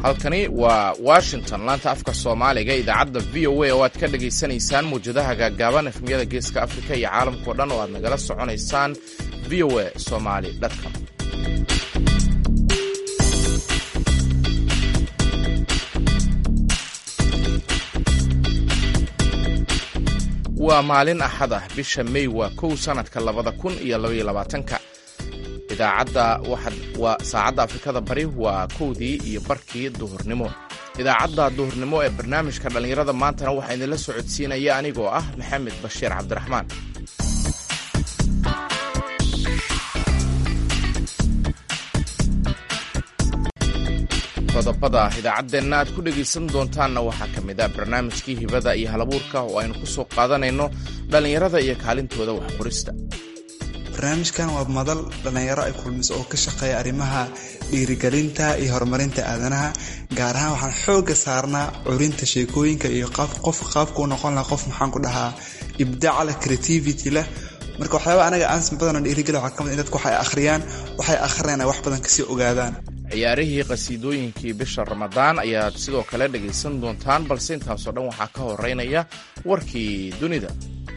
halkani waa washington laanta afka soomaaliga idaacadda v o a oo aad ka dhagaysanaysaan muwjadaha gaagaaban efmiyada geeska afrika iyo caalamkao dhan oo aad nagala soconaysaan v o a somali com waa maalin axad ah bisha may waa kow sannadka labada kun iyo labaiyo labaatanka idaacadda waa saacadda afrikada bari waa kowdii iyo barkii duhurnimo idaacadda duhurnimo ee barnaamijka dhallinyarada maantana waxaa idinla socodsiinaya anigoo ah maxamed bashiir cabdiraxmaan qodobada idaacaddeenna aad ku dhegaysan doontaanna waxaa ka mid ah barnaamijkii hibada iyo halabuurka oo aynu ku soo qaadanayno dhallinyarada iyo kaalintooda waxqorista barnaamijkan waa madal dhallinyaro ay kulmiso oo ka shaqeeya arrimaha dhiirigelinta iyo horumarinta aadanaha gaar ahaan waxaan xooga saarnaa curinta sheekooyinka iyo qof qaabkuu noqon laha qof maxaan ku dhahaa ibdaac leh creativity leh marka waxyaaba anaga aansan badanoo dhiirigeli waxaa kamid in dadku waxay akhriyaan waxay akhrinayan wax badan kasii ogaadaan ciyaarihii qhasiidooyinkii bisha ramadaan ayaad sidoo kale dhegaysan doontaan balse intaasoo dhan waxaa ka horeynaya warkii dunida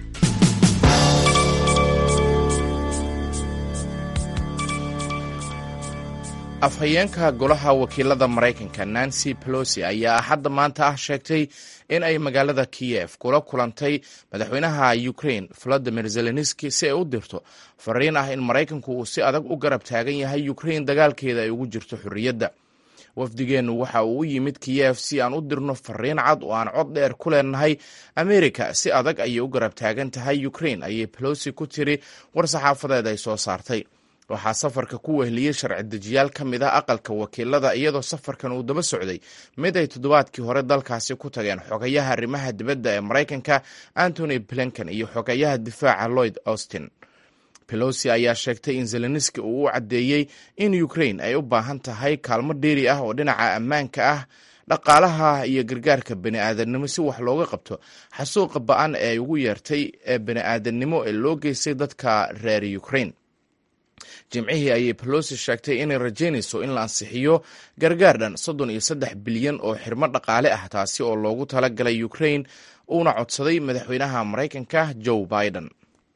afhayeenka golaha wakiilada maraykanka nancy pelosi ayaa axadda maanta ah sheegtay in ay magaalada kiyef kula kulantay madaxweynaha ukrain valadimir zelenski si ay u dirto fariin ah in maraykanku uu si adag u garab taagan yahay ukrain dagaalkeeda ay ugu jirto xorriyadda wafdigeennu waxa uu u yimid kiyef si aan u dirno fariin cad oo aan cod dheer ku leenahay amerika si adag ayay u garab taagan tahay ukrain ayay pelosi ku tiri war saxaafadeed ay soo saartay waxaa safarka ku wehliyey sharci dejiyaal ka mid ah aqalka wakiilada iyadoo safarkan uu daba socday mid ay toddobaadkii hore dalkaasi ku tageen xogayaha arrimaha dibadda ee maraykanka antony blinken iyo xogayaha difaaca lloyd austin pelosi ayaa sheegtay in zelenski uu u caddeeyey in ukrain ay u baahan tahay kaalmo dheeri ah oo dhinaca ammaanka ah dhaqaalaha iyo gargaarka bani aadamnimo si wax looga qabto xasuuqa ba-an ee ay ugu yeertay ee bani aadamnimo ee loo geystay dadka reer ukrain jimcihii ayay pelosi sheegtay inay rajaynayso in la ansixiyo gargaar dhan soddon iyo saddex bilyan oo xirmo dhaqaale ah taasi oo loogu talagalay ukrain uuna codsaday madaxweynaha maraykanka joe biden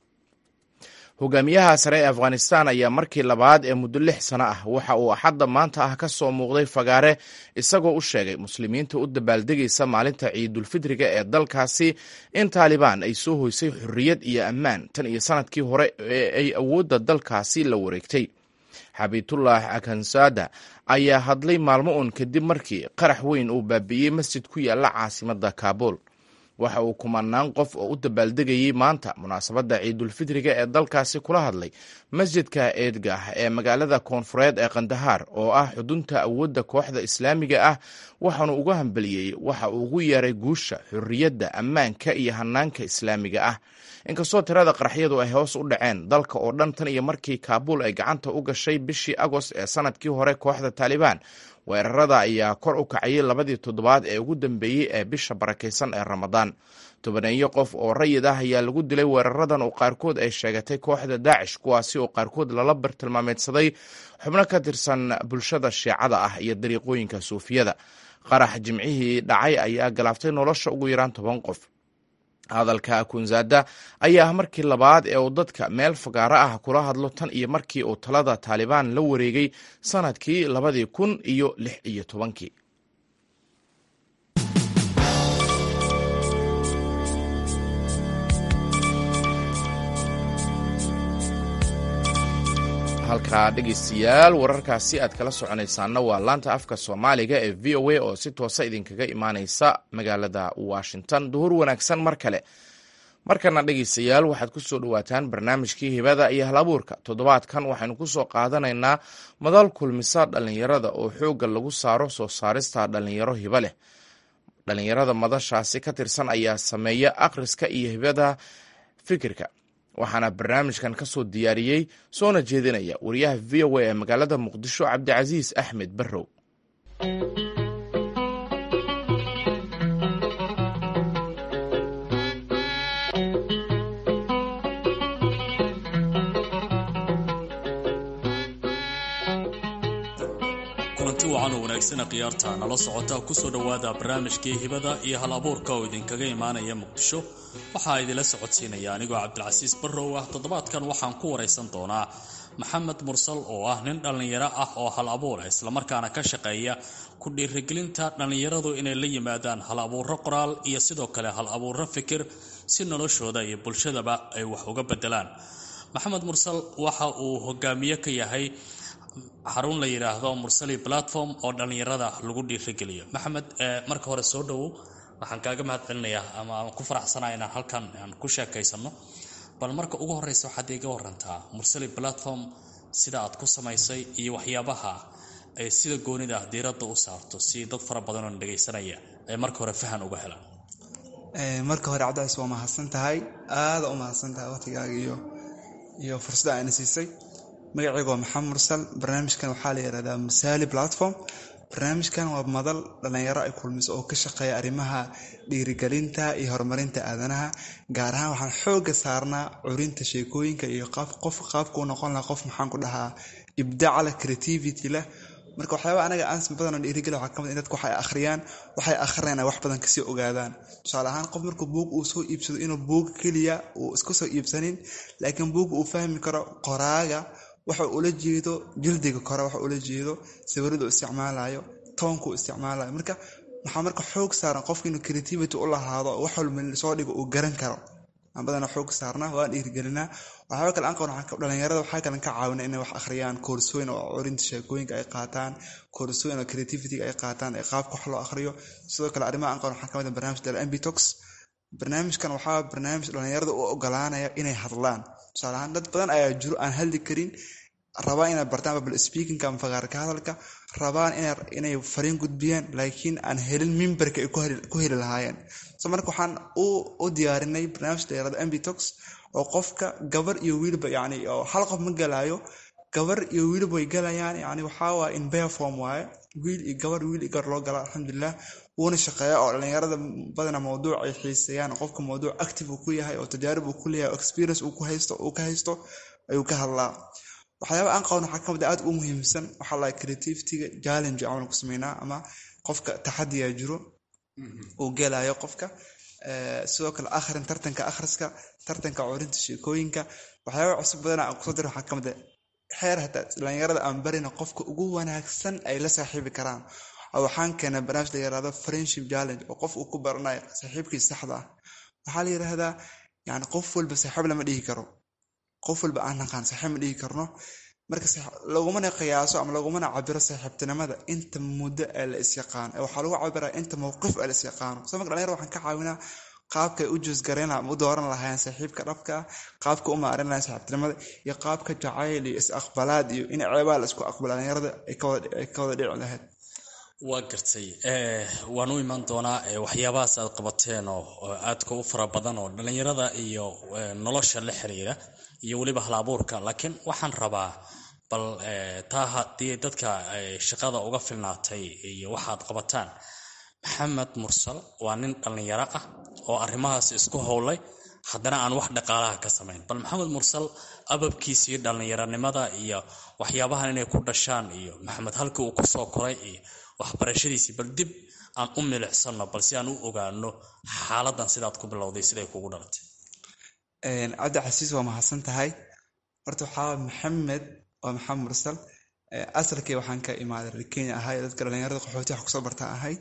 hogaamiyaha sare ee afghanistan ayaa markii labaad ee muddo lix sano ah waxa uu axadda maanta ah ka soo muuqday fagaare isagoo u sheegay muslimiinta u dabaaldegaysa maalinta ciidulfidriga ee dalkaasi in taalibaan ay soo hoysay xorriyad iyo ammaan tan iyo sanadkii hore ee ay awoodda dalkaasi la wareegtay xabiitullah akansada ayaa hadlay maalmo uun kadib markii qarax weyn uu baabi'iyey masjid ku yaalla caasimadda kaabul waxa uu kumanaan qof oo u dabaaldegayey maanta munaasabadda ciidulfidriga ee dalkaasi kula hadlay masjidka eedgah ee magaalada koonfureed ee kandahaar oo ah xudunta awoodda kooxda islaamiga ah waxaanu uga hambeliyey waxa uu ugu yeeray guusha xorriyadda ammaanka iyo hanaanka islaamiga ah inkastoo tirada qaraxyadu ay hoos u dhaceen dalka oo dhan tan iyo markii kaabuul ay gacanta u gashay bishii agost ee sanadkii hore kooxda taalibaan weerarada ayaa kor u kacayay labadii toddobaad ee ugu dambeeyey ee bisha barakaysan ee ramadaan tobaneeyo qof oo rayid ah ayaa lagu dilay weeraradan oo qaarkood ay sheegatay kooxda daacish kuwaasi oo qaarkood lala bartilmaameedsaday xubno ka tirsan bulshada shiicada ah iyo dariiqooyinka suufiyada qarax jimcihii dhacay ayaa galaaftay nolosha ugu yaraan toban qof hadalka akunzada ayaa ah markii labaad ee uu dadka meel fagaaro ah kula hadlo tan iyo markii uu talada taalibaan la wareegay sanadkii labadii kun iyo lix iyo tobankii halkaa dhegaystayaal wararkaasi aad kala soconaysaana waa laanta afka soomaaliga ee v o a oo si toosa idinkaga imaaneysa magaalada washington duhur wanaagsan mar kale markana dhegaystayaal waxaad ku soo dhowaataan barnaamijkii hibada iyo halabuurka toddobaadkan waxaynu ku soo qaadanaynaa madal kulmisa dhallinyarada oo xoogga lagu saaro soo saarista dhallinyaro hibo leh dhallinyarada madashaasi ka tirsan ayaa sameeya akhriska iyo hibada fikirka waxaana barnaamijkan ka soo diyaariyey soona jeedinaya wariyaha v o a ee magaalada muqdisho cabdicasiis axmed barrow kulanti wacan oo wanaagsana khiyaarta nala socota kusoo dhowaada barnaamijkii hibada iyo hal abuurka oo idinkaga imaanaya muqdisho waxaa idinla socodsiinaya anigoo cabdilcasiis barrow ah toddobaadkan waxaan ku waraysan doonaa maxamed mursal oo ah nin dhallinyaro ah oo hal abuura islamarkaana ka shaqeeya ku dhiirigelinta dhallinyaradu inay la yimaadaan hal abuuro qoraal iyo sidoo kale hal abuuro fikir si noloshooda iyo bulshadaba ay wax uga bedelaan maxamed mursal waxa uu hogaamiye ka yahay xarun la yidhaahdo mursali platform oo dhallinyarada lagu dhiirigeliyo maxamed marka hore soo dhowow waxaan kaaga mahad celinayaa ama aan ku faraxsanaa inaan halkan aan ku sheekaysano bal marka ugu horeysa waxaad iga warantaa mursali platform sida aad ku samaysay iyo waxyaabaha ay sida goonida ah diiradda u saarto si dad fara badan oo dhegaysanaya ay marka hore fahan uga helaan marka hore cabdicis waa mahadsan tahay aada u mahadsan tahay waqtigaaga iyo iyo fursadda ayna siisay magacayga waa maxamed mursal barnaamijkan waxaa la yihahdaa mursaali platform barnaamijkan waa madal dhallinyaro ay kulmiso oo ka shaqeeya arrimaha dhiirigelinta iyo horumarinta aadanaha gaar ahaan waxaan xooga saarnaa curinta sheekooyinka iyo qof qaabkuu noqon laha qof maxaan ku dhahaa ibdaac leh creativity leh marka waxyaaba anaga aan badanoo dhiirigeli waxaa kamid in dadku waxay akhriyaan waxay akhrinayan wax badan kasii ogaadaan tusaale ahaan qof markuu buug uu soo iibsado inuu buug keliya uu iska soo iibsanin laakiin buug uu fahmi karo qoraaga waxa ula jeedo jildiga kore waxa ula jeedo sawiradu isticmaalayo toonkuu isticmaalayo marka waxaa marka xoog saaran qofka inuu creativity u lahaado wax walba soo dhigo uu garan karo aan badana xoog saarnaa waan dhiirigelinaa waxyaaba kale aan qaban dhalinyarada waxaa kalen ka caawina inay wax akhriyaan koorsooyin oo curinta sheekooyinka ay qaataan koorsooyin oo creativity-ga ay qaataan ee qaabka wax loo akhriyo sidoo kale arrimaha aan qaban waxaa kamid ah barnaamij dal ambitox barnaamijkan waxaa barnaamij dhalinyarada u ogolaanaya inay hadlaan tusaale ahaan dad badan ayaa jiro aan hadli karin rabaan inay bartaan babl speakinga ama fagaarka hadalka rabaan inay fariin gudbiyaan laakiin aan helin mimbarka ay ku heli lahaayeen so marka waxaan u diyaarinay barnaamij dhalinyarada ambitox oo qofka gabar iyo wiilba yani oo hal qof ma galaayo gabar iyo wiilba way galayaan yani waxaa waay in bearform waaye wiil iyo gabar wiil iyo gabar loo gala alxamdulilah wuuna shaqeeya oo dhalinyarada badana mawduuc ay xiiseeyaan qofka mawduuc active uu ku yahay oo tajaarib uu ku leeyahay experience uu ku haysto uu ka haysto ayuu ka hadlaa waxyaaba aan qaban waxaa kamid aad u muhiimsan waxaa lahay creativity-ga challenge camal ku sameynaa ama qofka taxadiya jiro uu gelayo qofka sidoo kale akhrin tartanka akhriska tartanka curinta sheekooyinka waxyaaba cusub badana aan kusoo dira waxaa kamid a xeer hataa dhalinyarada aan barina qofka ugu wanaagsan ay la saaxiibi karaan waxaan keenay barnaamij la yirahdo friendship challenge oo qof uu ku baranayo saaxiibkiisa saxda ah waxaa la yidhaahdaa yani qof walba saaxiib lama dhihi karo qof walba aan naqaan saaxiib ma dhihi karno marka lagumana qiyaaso ama lagumana cabiro saaxiibtinimada inta muddo ee la isyaqaano ee waxaa lagu cabiraa inta mowqif ee la isyaqaano so marka dhalinyar waxaan ka caawinaa qaabkay u juusgarayn ama u dooran lahaayeen saaxiibka dhabka ah qaabka u maarin lahayen saaxiibtinimada iyo qaabka jacayl iyo is-aqbalaad iyo in ceebaa la isku aqbala dhalinyarada ay ka wada dhici lahayd waa gartay waan u imaan doonaa waxyaabahaas aad qabateen oo aadka u fara badan oo dhallinyarada iyo nolosha la xiriira iyo weliba hal abuurka laakiin waxaan rabaa bal taa haddii dadka shaqada uga filnaatay iyo waxaad qabataan maxamed mursal waa nin dhallinyaro ah oo arrimahaas isku howlay haddana aan wax dhaqaalaha ka samayn bal maxamed mursal ababkiisii dhallinyaronimada iyo waxyaabahan inay ku dhashaan iyo maxamed halkii uu kusoo koray iyo waxbarashadiisii bal dib aan u milicsano bal si aan u ogaano xaaladan sidaad ku bilowday siday kugu dhalatay cabdi casiis waa mahadsan tahay horta waxaa maxamed waa maxamed mursal asalkii waxaan ka imaaday reer kenya ahay dadka dhalinyarada qaxooti wax kusoo barta ahay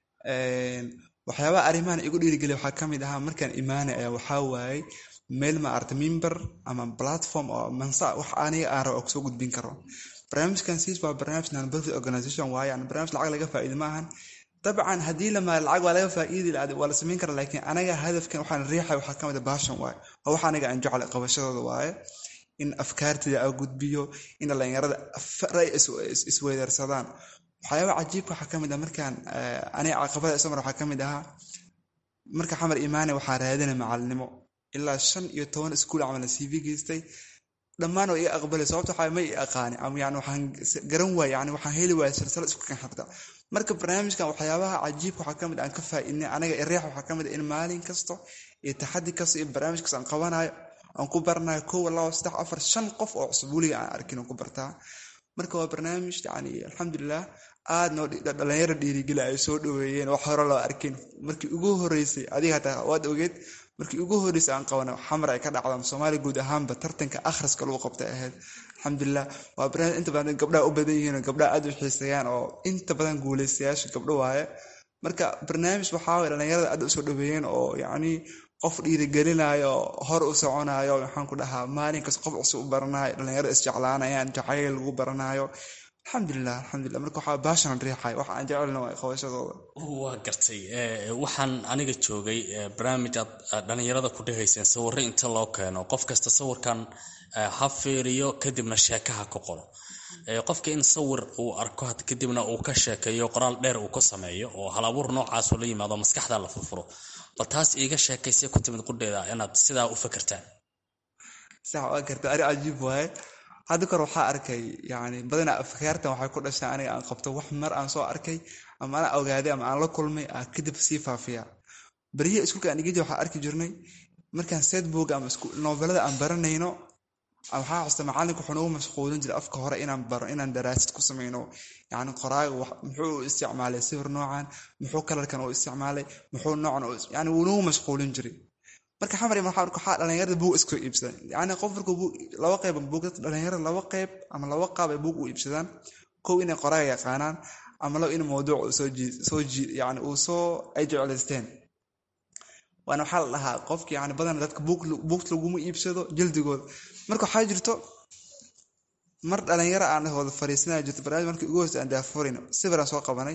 waxyaabaha arrimahan igu dhiirigeliya waxaa kamid ahaa markaan imaanay ayaa waxaa waayey meel ma arta mimber ama platform oo mansa wax aniga aan rabo oo kusoo gudbin karo barnaamijkan siis waa barnaamij non-profit organization waaye yani barnaamij lacag laga faa'iidi ma ahan dabcan haddii la maali lacag waa laga faa'iidi waa la samayn kara laakiin anaga hadafkan waxaan riixay waxaa kamid a baashan waaye waa wax aniga aan jeclay qabashadooda waaye in afkaartida a gudbiyo in dhalinyarada ray isweydaarsadaan waxyaaba cajiibka waxaa kamid ah markaan aniga caqabada isomar waxaa kamid ahaa marka xamar imaane waxaa raadinay macalinimo ilaa shan iyo toban iskuul camal cv geystay dhammaan waa iga aqbalay sababta waxaa ma i aqaani ama yani waxaan garan waaya yani waxaan heli waaya silsala isku kan xirta marka barnaamijkan waxyaabaha cajiibka waxaa kamid aan ka faa'iidnay anaga ireex waxaa kamid in maalin kasto iyo taxadi kasto iyo barnaamij kasto aan qabanayo aan ku baranayo kow labo saddex afar shan qof oo cusub weliga aan arkin aan ku bartaa marka waa barnaamij yani alxamdulilah aad noo dhalinyaro dhiirigeli ay soo dhaweeyeen wax hore loo arkin markii ugu horeysay adiga hataa waad ogeed markii ugu horeysay aan qabana xamar ay ka dhacdaan soomaaliya guud ahaanba tartanka akhriska lagu qabtay ahayd alxamdulilah waa barnaamij inta badan gabdhaha u badan yihiin oo gabdhaha aad u xiiseeyaan oo inta badan guuleystayaasha gabdho waaye marka barnaamij waxaa waye dhalinyarada aad usoo dhaweeyeen oo yacni qof dhiirigelinayo hor u soconayo maxaan ku dhahaa maalinkas qof cusub u baranayo dhalinyarada isjeclaanayaan jacayl lagu baranayo alxamdulilah alxamdulilah marka waxaa baashan riixay wax aan jecelna waa qabashadooda waa gartay waxaan aniga joogay barnaamij aad dhalinyarada ku dhahayseen sawirro inta loo keeno qof kasta sawirkan ha fiiriyo kadibna sheekaha ku qoro qofka in sawir uu arko kadibna uu ka sheekeeyo qoraal dheer uu ku sameeyo oo halabuur noocaasoo la yimaado maskaxda la furfuro bal taas iiga sheekaysay ku timid qudheeda inaad sidaa u fakertaan sax waa garta ari cajiib waaye hadda kor waxaa arkay yani badanaa afkaartan waxay ku dhashaa aniga aan qabto wax mar aan soo arkay ama ana ogaaday ama aan la kulmay aa kadib sii faafiya beriyaha iskuulka aan igiji waxaa arki jirnay markaan setboog ama noobelada aan baranayno waxaa xusta macallinka wuxuu nagu mashquulin jiray afka hore inaan baro inaan daraasad ku sameyno yani qoraaga muxuu u isticmaalay sawir noocan muxuu kalarkan u isticmaalay muxuu noocan yani wuu nagu mashquulin jiray marka xamar waxaa dhalinyarada buug iska iibsadaan yani qof markuu laba qeyb buug dhalinyarada laba qeyb ama laba qaab ay buug u iibsadaan kow inay qoraaga yaqaanaan ama laba in mawduuc soo yani uu soo ay jeclaysteen waana waxaa la dhahaa qofki yani badan dadka buugta laguma iibsado jildigooda marka waxaa jirto mar dhalinyaro aan wada fariisanaya jirto barnaamij markii ugu horsa aan daafurin sawir aan soo qabanay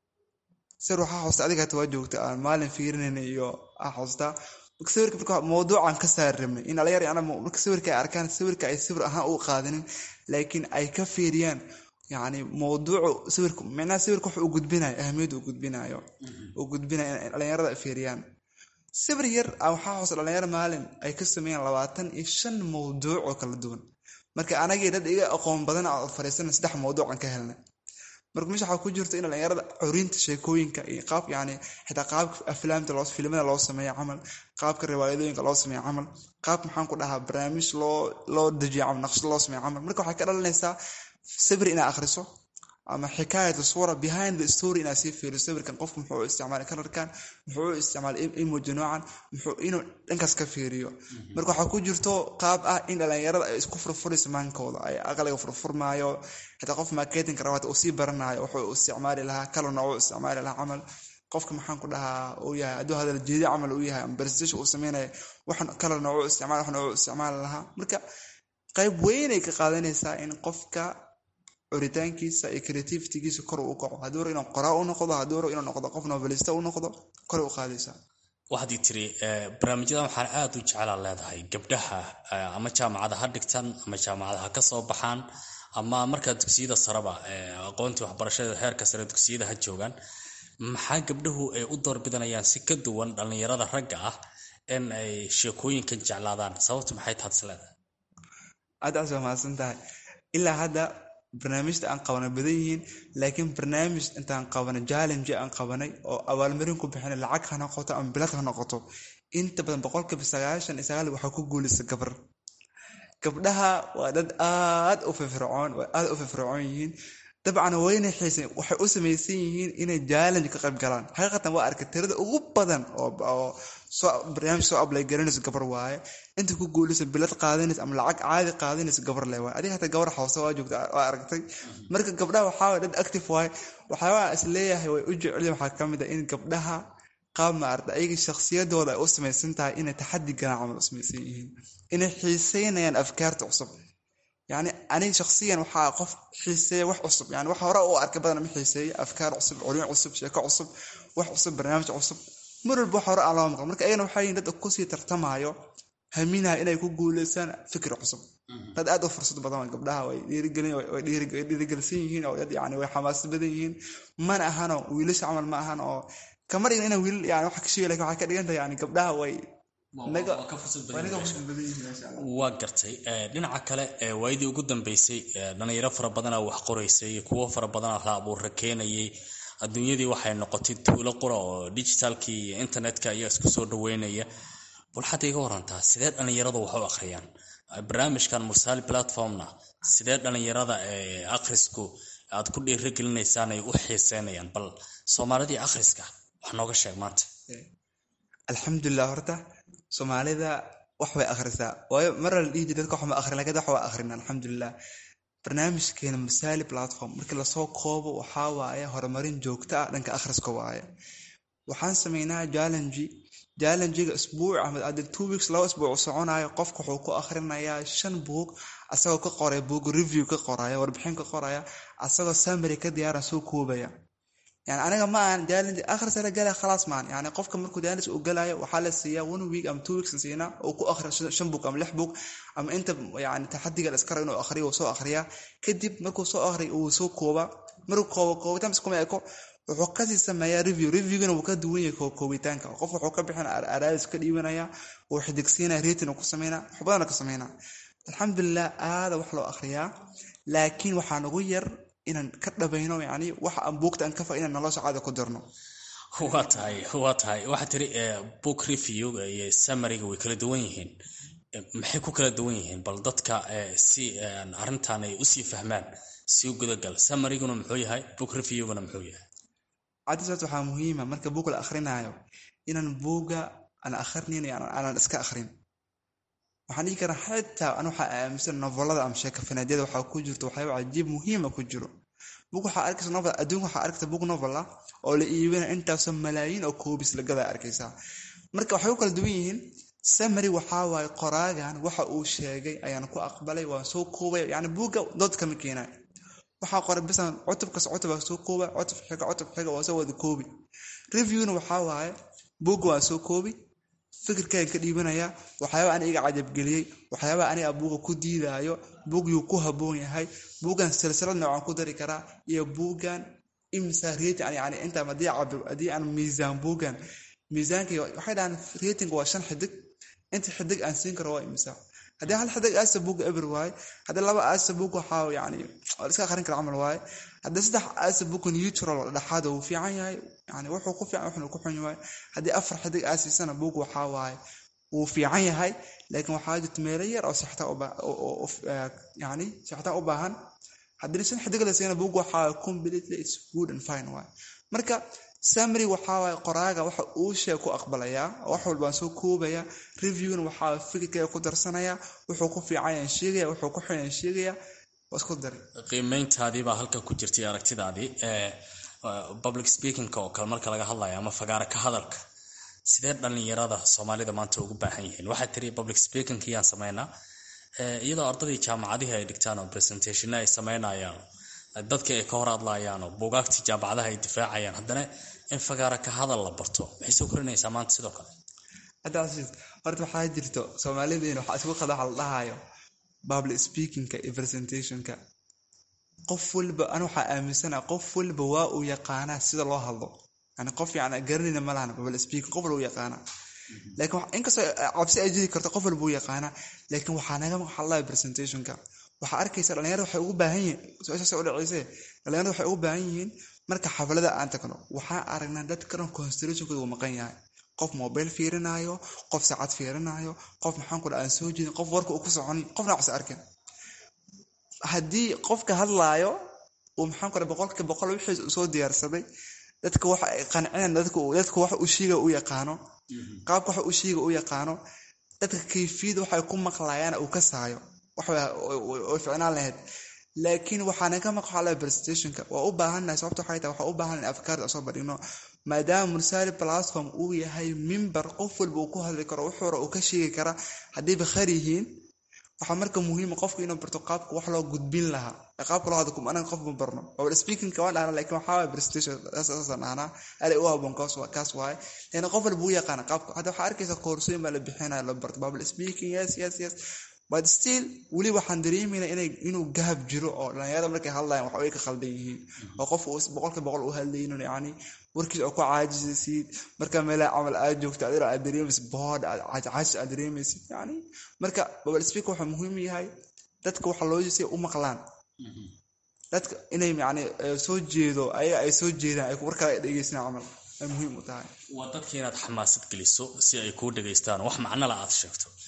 sawir waxaa xusta adiga hata waa joogta aan maalin fiirinayna iyo aa xustaa sawirka marka mawduucan ka saari rabnay in dhalinyaro ana marka sawirka ay arkaan sawirka ay sawir ahaan u qaadanin laakiin ay ka fiiriyaan yani mawduucu sawirka micnaha sawirka wax uu gudbinayo ahamiyadda uu gudbinayo uu gudbinayo in dhalinyarada ay fiiriyaan sawir yar waxaa xusa dhalinyaro maalin ay ka sameeyaan labaatan iyo shan mawduuc oo kala duwan marka anagii dad iga aqoon badan oo fariisana saddex mawduucan ka helnay marka meesha waxaa ku jirta in dhalinyarada curinta sheekooyinka iyo qaab yani xitaa qaabka aflaamta loo filimada loo sameeyo camal qaabka riwaayadooyinka loo sameeyo camal qaab maxaan ku dhahaa barnaamij loo loo dejiyo camal naqshad loo sameeyo camal marka waxay ka dhalanaysaa sawir inaad akhriso ama xikaayatu suura behind the story inaad sii fiiriso sawirkan qofku muxuu u isticmaalay kalarkan muxuu u isticmaalay emoji noocan muxuu inuu dhankaas ka fiiriyo marka waxaa ku jirto qaab ah in dhalinyarada ay isku furfurayso maankooda ay aqliga furfurmaayo xitaa qof marketinka rabaata uu sii baranayo wuxuu u isticmaali lahaa kalar noocu isticmaali lahaa camal qofka maxaan ku dhahaa uu yahay hadduu hadal jeedi camal uu yahay ama presentation uu sameynayo waxan kalar noocu isticmaal wax noocu isticmaali lahaa marka qayb weynay ka qaadanaysaa in qofka curitaankiisa iyo creativitigiisa kor u kaco hadduu inuu qoraa u noqdo hadduu inuu noqdo qof novelista u noqdo kor u qaadaysaa waxaad ii tiri barnaamijyadan waxaan aada u jeclaa leedahay gabdhaha ama jaamacada ha dhigtaan ama jaamacada ha ka soo baxaan ama markaa dugsiyada sareba aqoontii waxbarashada heerka sare dugsiyada ha joogaan maxaa gabdhahu ay u doorbidanayaan si ka duwan dhallinyarada ragga ah in ay sheekooyinkan jeclaadaan sababtu maxay taad is leedahay aad aas waa mahadsan tahay ilaa hadda barnaamijta aan qabanay badan yihiin laakiin barnaamij intaan qabanay challenge aan qabanay oo abaalmarin ku bixinay lacag ha noqoto ama bilad ha noqoto inta badan boqolkiiba sagaashan iyo sagaal waxaa ku guuleysa gabar gabdhaha waa dad aad u firfircoon waa aad u firfircoon yihiin dabcan wayna xiisan waxay u samaysan yihiin inay challenge ka qayb galaan xaqiiqatan waa arkay tirada ugu badan oo soo barnaamij soo ablay garanayso gabar waaye inta ku guulaysa bilad qaadanaysa ama lacag caadi qaadanaysa gabar le waaye adiga hataa gabar xawse waa joogta waa aragtay marka gabdhaha waxaa waye dad active waaye waxyaabaa is leeyahay way u jecelyihin waxaa ka mid ah in gabdhaha qaab maarata ayaga shakhsiyadooda ay u samaysan tahay inay taxadi galaan camal u samaysan yihiin inay xiiseynayaan afkaarta cusub yani aniga shaksiyan waxaa qof xiiseeya wax cusub yani wax hore u arkay badan ma xiiseeya afkaar cusub culin cusub sheeko cusub wax cusub barnaamij cusub mar walba wax hore aan loo maqan marka ayagana waxaa yihin dad kusii tartamaayo haminaha inay ku guuleysaan fikir cusub dad aad u fursad badan waa gabdhaha way dhiirigelsan yihiin oo dad yani way xamaasad badan yihiin mana ahano wiilasha camal ma ahan oo kama dhigan ina wiilal yani wax ka sheegi lakin waxay ka dhigantahay yani gabdhaha way waa gartay dhinaca kale waayadii ugu dambeysay dhalinyaro fara badanaa wax qoraysay kuwo fara badanaa la abuurra keenayay adduunyadii waxay noqotay tuulo qura oo digitalkii iyo internetka ayaa isku soo dhaweynaya bal xadda iga warantaa sidee dhalinyaradu wax u akhriyaan barnaamijkan mursaali platformna sidee dhalinyarada akhrisku aad ku dhiirigelinaysaan ay u xiiseynayaan bal soomaalidii akhriska wax nooga sheeg maanta alxamdulilah horta soomaalida wax bay akhrisaa waayo mar la dhihi jir dadka wax ma akhrin lakin wax waa akhrin alxamdulilah barnaamijkeena masaali platform markii lasoo koobo waxaa waaye horumarin joogto ah dhanka akhriska waaye waxaan sameynaa challenge challengiga isbuuc ama adil two weeks laba isbuuc soconayo qofka wuxuu ku akhrinayaa shan buug asagoo ka qoraya buug review ka qoraya warbixin ka qoraya asagoo summary ka diyaaran soo koobaya yani aniga ma ahan challenge akhris la galaya khalaas maan yani qofka markuu challenge uu galayo waxaa la siiyaa one week ama two weeks siinaa uu ku akhriyo shan buug ama lix buug ama inta yani taxadiga la iska rabo inuu akhriyo uu soo akhriyaa kadib markuu soo akhriyo uu soo kooba markuu koobo koobitaan iskuma eko wuxuu kasii sameeyaa review reviewgana wuu ka duwan yahay koobitaanka qof wuxuu ka bixin araadis ka dhiibanaya uu xidigsiinaya rating uu ku sameynaa wax badana ka sameynaa alxamdulilah aada wax loo akhriyaa laakiin waxaa nagu yar inaan ka dhabayno yani waxa aan buugta aan ka fa inaan nolosha caada ku darno waa tahay waa tahay waxaa tiri book reviewga iyo summariga way kala duwan yihiin maxay ku kala duwan yihiin bal dadka si arrintan ay usii fahmaan si u gudagal summaryguna muxuu yahay book reviewguna muxuu yahay cadisat waxaa muhiima marka buug la akhrinayo inaan buuga aan akhrinin aanan iska akhrin waxaan dhigi karaa xitaa an waxaa aaminsan novolada ama sheekafanadyada waxaa ku jirto waxyaaba cajiib muhiima ku jiro buug waxaa arkaysa novel adduunka waxaa arkaysa buug novel ah oo la iibinaya intaasoo malaayiin oo koobis lagadaa arkaysaa marka waxay u kala duwan yihiin samary waxaa waaye qoraagan waxa uu sheegay ayaan ku aqbalay waan soo koobaya yani buugga dood kama keenay waxaa qoray bisan cutubkas cutub soo kooba cutub xiga cutub xiga waa soo wada koobi reviewna waxaa waaye buugga waan soo koobi fikirkaygan ka dhiibanaya waxyaaba aniga iga cajabgeliyey waxyaaba aniga buuga ku diidaayo buugyuu ku haboon yahay buuggan silsilad noocaan ku dari karaa iyo buuggan imsa rating yani inta haddii aan miisaan buuggan miisaanka waxay dhahaan rating waa shan xidig inta xidig aan siin karo waa imsa haddii hal xidig aasa buugga eber waaye haddii laba aasa buug waxaa yani waa iska akhrin kara camal waaye haddii saddex aasa buugga neutral dhexaada wuu fiican yahay yani wuxuu ku fiican wuxuu ku xun yahay haddii afar xidig aasiisana buug waxaa waaye wuu fiican yahay laakiin waxaa jirta meelo yar oo sixta yani sixtaan u baahan haddii shan xidig la siina buug waxaa completely it's good and fine waaye marka samary waxaa waaye qoraaga waxa uu sheeg ku aqbalayaa wax walbaan soo koobaya reviewna waxaa fikirkaya ku darsanaya wuxuu ku fiicanyaan sheegaya wuxuu ku xunyan sheegaya waa isku daray qiimeyntaadii baa halka ku jirtay aragtidaadii public speakingka oo kale marka laga hadlaya ama fagaara ka hadalka sidee dhallinyarada soomaalida maanta ugu baahan yihiin waxaa tiri public speaking yaan sameynaa iyadoo ardadii jaamacadihii ay dhigtaan oo presentationna ay sameynayaan dadka ay ka hor hadlayaan oo buugaagtii jaamacadaha ay difaacayaan haddana in fagaara ka hadal la barto maxay soo korinaysaa maanta sidoo kale hadda casiis horta waxaa jirto soomaalidiina waxaa isku qada waxa la dhahayo public speakingka iyo presentationka qof walba an waxaa aaminsana qof walba waa uu yaqaanaa sida loo hadlo yani qof yani garanayna ma lahan public speaking qof walba u yaqaanaa laakiin inkastoo cabsi ay jiri karto qof walba u yaqaanaa laakiin waxaa naga maxallaya presentationka waxaa arkaysa dhalinyarada waxay ugu baahan yihiin su-aashaas u dhaceyse dhalinyarada waxay ugu baahan yihiin marka xaflada aan tagno waxaa aragnaa dadkan constellationkooda uu maqan yahay qof mobile fiirinaayo qof saacad fiirinaayo qof maxaan kula aan soo jeedin qof warka uu ku soconin qofna waxs arkin haddii qofka hadlaayo uu maxaan kula boqolka boqol wixii soo diyaarsaday dadka waxa ay qancinaan dadka wax uu shiiga u yaqaano qaabka wax uu shiiga u yaqaano dadka kayfiyada waxay ku maqlayaan uu ka saayo way ficnaan lahayd laakiin waxaana ka maqxala presentationka waa u baahannahay sababta waxay tahay waxaa u baahan in afkaarta soo badhigno maadaama mursali platform uu yahay mimbar qof walba uu ku hadli karo wuxuu hore uu ka sheegi kara haddiiba khar yihiin waxaa marka muhiima qofka inuu barto qaabka wax loo gudbin lahaa qaabka loo hadlo anaga qof ma barno public speakingka waan dhahna lakin waxaa waay presentation saasaan dhahnaa alay u haboon kaas waaye leana qof walba u yaqaana qaabka hadda waxaa arkaysa koorsooyin baa la bixinaya la barto public speaking yes yes yes but still weli waxaan dareemayna inuu gahab jiro oo dhalinyarada markay hadlayan wax way ka khaldan yihiin oo qof boqolka boqol u hadlaynin yani warkiis oo ku caajisaysid marka meelaha camal aad joogto adilo aad dareemaysid bood caajis aad dareemaysid yani marka babal speaker waxaa muhiim yahay dadka waxa loo jeesay u maqlaan dadka inay yani soo jeedo ayaga ay soo jeedaan ay warkale dhegeystaan camal ay muhiim u tahay waa dadka inaad xamaasad geliso si ay kuu dhegaystaan wax macnala aad sheegto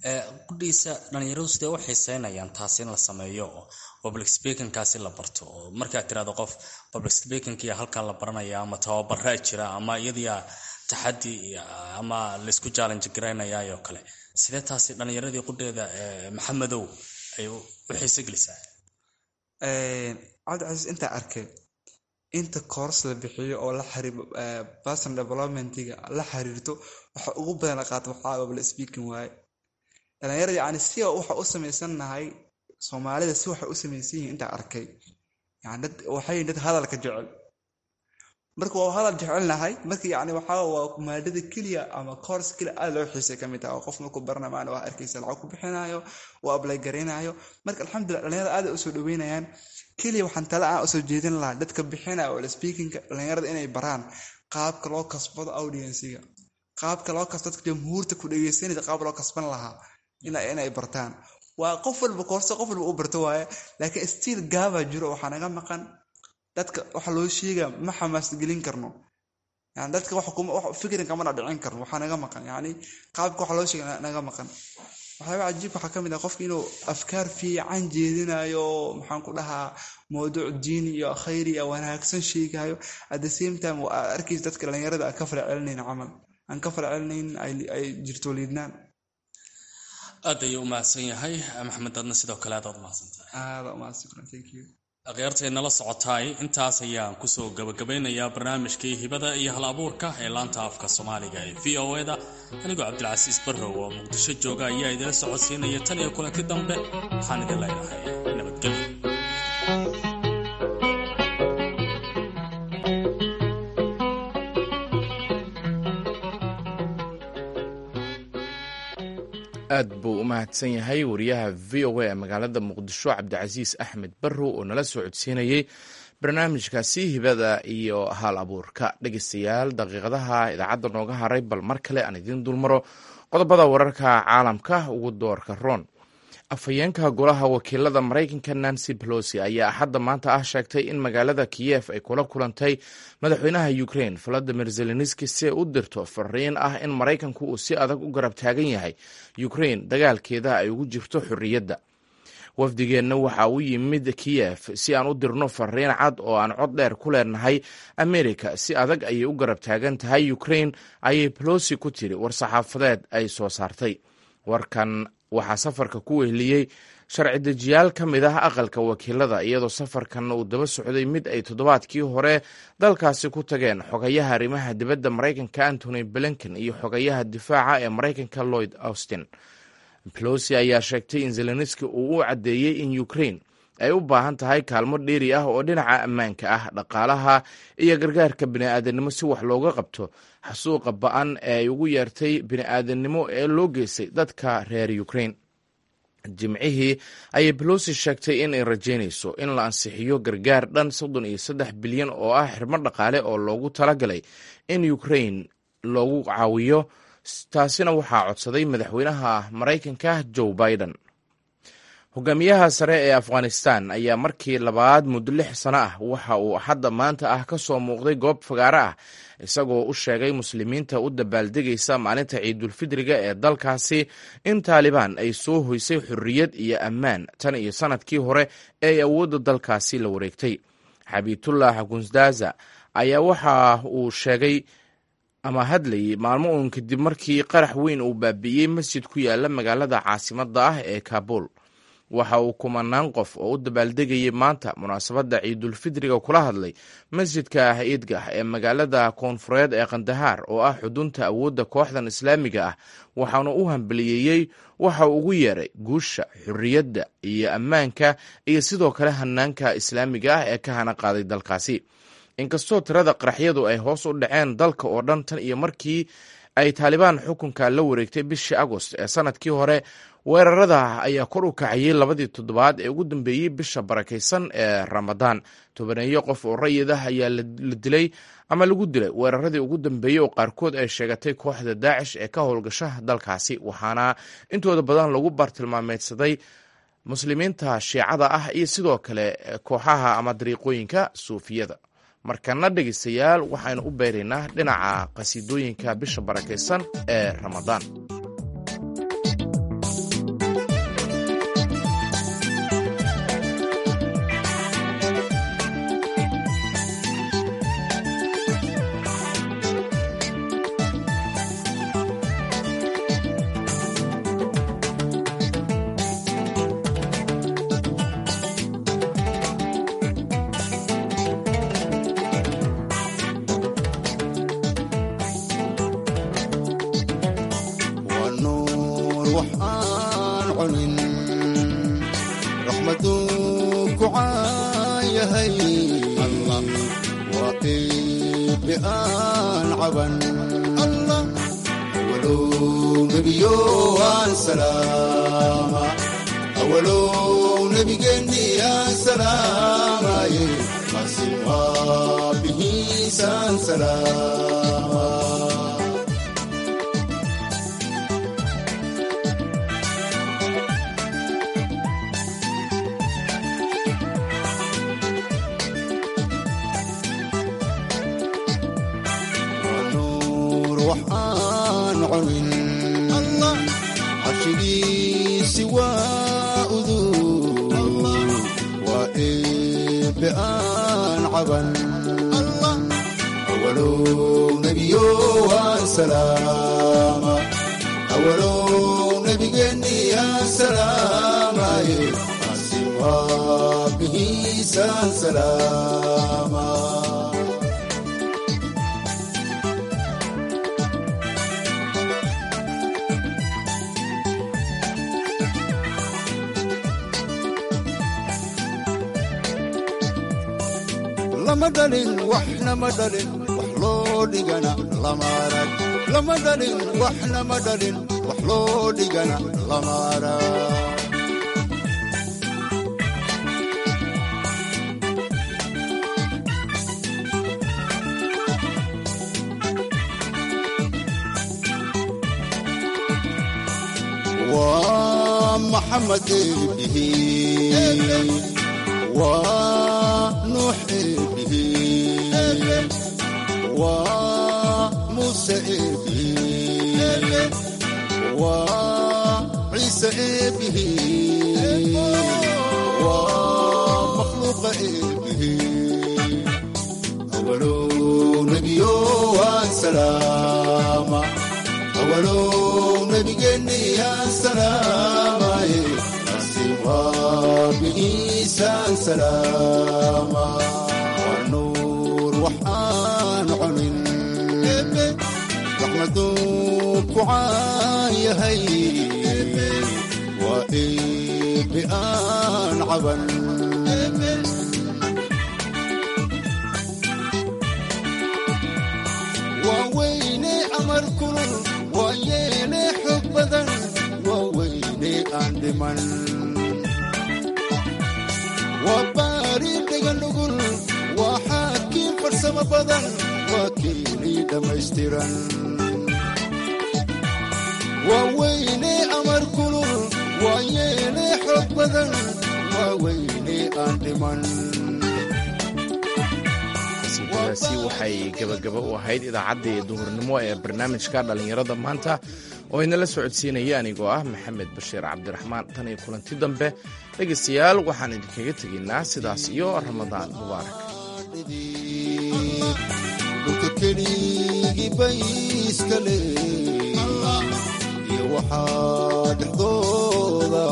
qudhiisa dhalinyaradu sidee u xiiseynayaan taasi in la sameeyo oo public speakingkaasi la barto oo markaad tirahdo qof public speakingkiya halkan la baranaya ama tababaraa jira ama iyadiia taxadi ama laysku challenge garaynayaayoo kale sidee taasi dhalinyaradii qudheeda maxamedow ay u xiise gelisaa cabdicasiis intaa arkay inta coors la bixiyo oo la xiriir person developmentiga la xiriirto waxa ugu badan la qaato waxaa public speaking waaye dhalinyarada yani si waxa u samaysannahay soomaalida si waxay u samaysan yihiin intaa arkay yani dad waxay dad hadalka jecel marka waa hadal jecelnahay marka yani waxaa waa maadada keliya ama coors keliya aad loo xiisay kamid taha oo qof markuu barana maana waa arkaysa lacag ku bixinayo waa ablay garaynayo marka alxamdulillah dhalinyarada aad usoo dhaweynayaan keliya waxaan tala aan usoo jeedin lahaa dadka bixinaya oo speakinga dhalinyarada inay baraan qaabka loo kasbado audienciga qaabka loo kas dadka jamhuurta ku dhegeysanaysa qaab loo kasban lahaa inay bartaan waa qof walba koorse qof walba u barto waaye laakiin stiil gaaba jiro waxaa naga maqan dadka waxa loo sheega ma xamaasgelin karno yani dadka fikrin kamana dhicin karno waxaa naga maqan yani qaabka waxa loo sheega naga maqan waxyaaba cajiibka waxaa kamid ah qofka inuu afkaar fiican jeedinayo maxaan ku dhahaa mawduuc diini iyo khayri iyo wanaagsan sheegayo at the same time waa arkaysa dadka dhalinyarada aan ka fala celinayn camal aan ka fala celinayn ay jirto liidnaan aad ayuu u mahadsan yahay maxamed adna sidoo kale aad aad umahadsantahay aada umahadsan thank you akhyaartay nala socotaay intaas ayaan kusoo gabagabeynayaa barnaamijkii hibada iyo hal abuurka ee laanta afka soomaaliga ee v o eda anigoo cabdilcasiis barrow oo muqdisho jooga ayaa idila socodsiinaya tan iyo kulanti dambe waxaan idin leenahay nabadgelyo aad buu u mahadsan yahay wariyaha v o a ee magaalada muqdisho cabdicasiis axmed barrow oo nala soo codsiinayey barnaamijkaasi hibada iyo hal abuurka dhegeystayaal daqiiqadaha idaacadda nooga haray bal mar kale aan idiin dulmaro qodobada wararka caalamka ugu doorka roon afhayeenka golaha wakiilada maraykanka nancy pelosi ayaa axadda maanta ah sheegtay in magaalada kiyef ay kula kulantay madaxweynaha ukraine valadimir zelenski si ay u dirto fariin ah in maraykanku uu si adag u garab taagan yahay ukraine dagaalkeeda ay ugu jirto xorriyadda wafdigeenna waxa uu yimid kiyef si aan u dirno fariin cad oo aan cod dheer ku leenahay amerika si adag ayay u garab taagan tahay ukraine ayay pelosi ku tiri war-saxaafadeed ay soo saartay warkan waxaa safarka ku weheliyey sharci dejiyaal ka mid ah aqalka wakiilada iyadoo safarkan uu daba socday mid ay toddobaadkii hore dalkaasi ku tageen xogayaha arrimaha dibadda maraykanka antony blinken iyo xogayaha difaaca ee maraykanka lloyd austin pelosi ayaa sheegtay in zelenski uu u caddeeyey in ukraine ay u baahan tahay kaalmo dheeri ah oo dhinaca ammaanka ah dhaqaalaha iyo gargaarka bini'aadanimo si wax looga qabto xasuuqa ba-an ee ay ugu yeertay bini'aadanimo ee loo geystay dadka reer ukraine jimcihii ayay belosi sheegtay in ay rajeynayso in la ansixiyo gargaar dhan soddon iyo saddex bilyan oo ah xirmo dhaqaale oo loogu talagalay in ukraine loogu caawiyo taasina waxaa codsaday madaxweynaha maraykanka joe biden hogaamiyaha sare ee afghanistan ayaa markii labaad muddo lix sano ah waxa uu hadda maanta ah ka soo muuqday goob fagaaro ah isagoo u sheegay muslimiinta u dabaaldegaysa maalinta ciidulfidriga ee dalkaasi in taalibaan ay soo hoysay xorriyad iyo ammaan tan iyo sanadkii hore ee ay awoodda dalkaasi la wareegtay xabiitullah gunsdaza ayaa waxa uu sheegay ama hadlayay maalmo uun kadib markii qarax weyn uu baabi'iyey masjid ku yaala magaalada caasimadda ah ee kaabul waxa uu kumanaan qof oo u dabaaldegayay maanta munaasabadda ciidulfidriga kula hadlay masjidka iidgah ee magaalada koonfureed ee kandahaar oo ah xudunta awoodda kooxdan islaamiga ah waxaana u hambaliyeeyey waxa uu ugu yeeray guusha xorriyadda iyo ammaanka iyo sidoo kale hanaanka islaamiga ah ee ka hana qaaday dalkaasi inkastoo tirada qaraxyadu ay hoos u dhaceen dalka oo dhan tan iyo markii ay taalibaan xukunka la wareegtay bishii agost ee sanadkii hore weerarada ayaa kor u kacayay labadii toddobaad ee ugu dambeeyey bisha barakaysan ee ramadaan tobaneeyo qof oo rayid ah ayaa la dilay ama lagu dilay weeraradii ugu dambeeyey oo qaarkood ay sheegatay kooxda daacish ee ka howlgasha dalkaasi waxaana intooda badan lagu bartilmaameedsaday muslimiinta shiicada ah iyo sidoo kale kooxaha ama dariiqooyinka suufiyada markana dhegeystayaal waxaynu u beeraynaa dhinaca qasiidooyinka bisha barakaysan ee ramadaan waxaan cunin raxmaduu ku caayahay allah waa eebbe aan caban allah awalow nebiyo aan salaama awalow nebigeenni aan salaamaye masin waa bihiisaan salaama nuur waxaan cunin allah carshigiisi waa uduu waa eebbe aan caban allah awalow nebiyo waan salaama awalow nebigeenni aan salaamaye asi waa bihiisaan salaama lama dhalin waxna ma dhalin wax loo dhigana lama arag lama dhalin waxna ma dhalin wax loo dhigana lama arag waa maxamed eebihi waa nuux eebihi waa muuse eebihi waa ciise eebihi waa makhluuqa eebihi awalow nebiyo waan salaama awalow nebigeenni aan salaamaye asi waa bihiisaan salaama waa nuur waxaan cunin raxmaduu ku caayahay waa eebbe aan caban waa weyne amar kulul waa yeele xog badan waa weyne aan dhiman waa baari dhega nugul waa xaakiin farsamo badan waa keenii dhammaystiran waa weyne amar kulul waa yeele xog badan waa weyne aan dhiman qasiidadaasi waxay gebagaba u ahayd idaacaddii duhurnimo ee barnaamijka dhallinyarada maanta oo inala socodsiinaya anigoo ah maxamed bashiir cabdiraxmaan tan iyo kulanti dambe dhegaystayaal waxaan idinkaga tegaynaa sidaas iyo ramadaan mubaarak dhulka keligii bay iska le iyo waxaa dhexdooda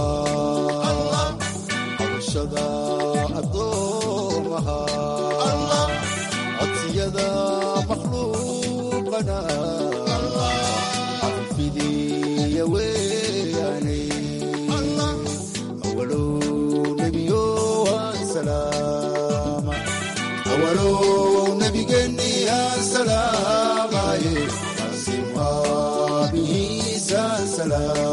cabashada addoomaha codsiyada makhluuqana cafifidiya weyaane awalow nebiyo waan salaama awalow nebigeenni aan salaamaye asi waa bihiisaan salaama